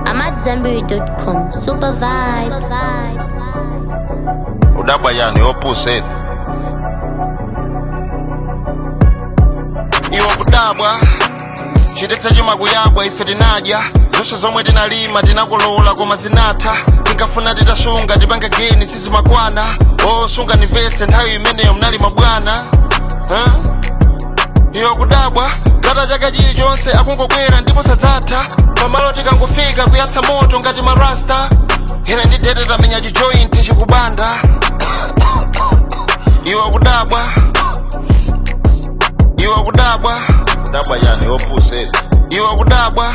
I'm at Zenberry.com. Super vibes. udabwa yani opposite iwo kudabwa chidetsa chima kuyabwa ife tinadya zonse zomwe tinalima tinakolola koma zinatha tinkafuna titasunga tipange geni sizimakwana osunga nimvetse nthawi imeneyo mnalima bwana huh? iwo kudabwa kata chaka chilichonse akungobwera ndipo sadzatha pamalo tikangofika kuyatsa moto ngati marasta ine ndidete tamenya chijointi chikubanda iwo kudabwa iwo kudabwa dabwa yani opposite iwo kudabwa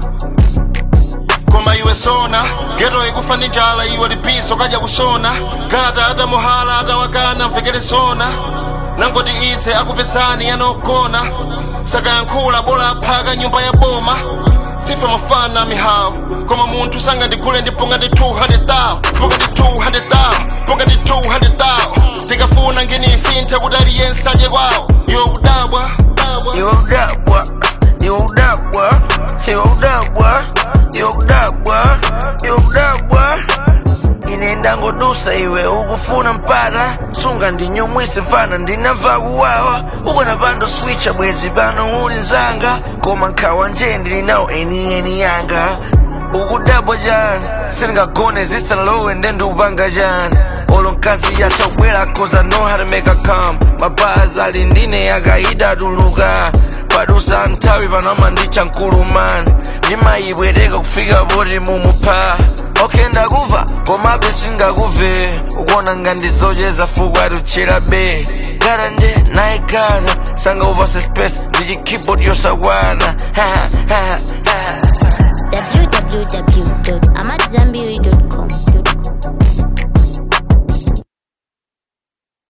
koma iwe sona geto ikufa ndi njala iwe lipiso kadya kusona gata atamuhala atawakana mvekere sona nangoti ize akupezani yanogona sakayankhula bola aphaka nyumba ya boma sife mafana mihawu koma munthu sangandigule ndiponga ndi 200,000 ponga ndi 200,000 ponga ndi 200,000 tikafuna nginisinthe kuti aliyense aje kwawo iwo kudabwa Yo udabwa, yo udabwa, yo udabwa, yo udabwa, yo udabwa inenda ngodusa iwe ukufuna mpata sunga ndinyumwise mfana ndinamva kuwawa ukona pando switcha bwezi pano uli nzanga koma nkhawa nje ndilinawo enieni yanga ukudabwa jani sindingagone zisanalowe ndendupanga jani olo mkazi yatobwera cause I know how to make her come mapazi ali ndine yakaida atuluka padusa nthawi panoma ndicha mkulumani ndimayibwereka kufika poti mumupha okay ndakuva komabe singakuve ukuona ngandizocheza fuku atuchera be gada nde nayigana sanga upase space ndi chikeyboard yosakwana Ha, ha, ha.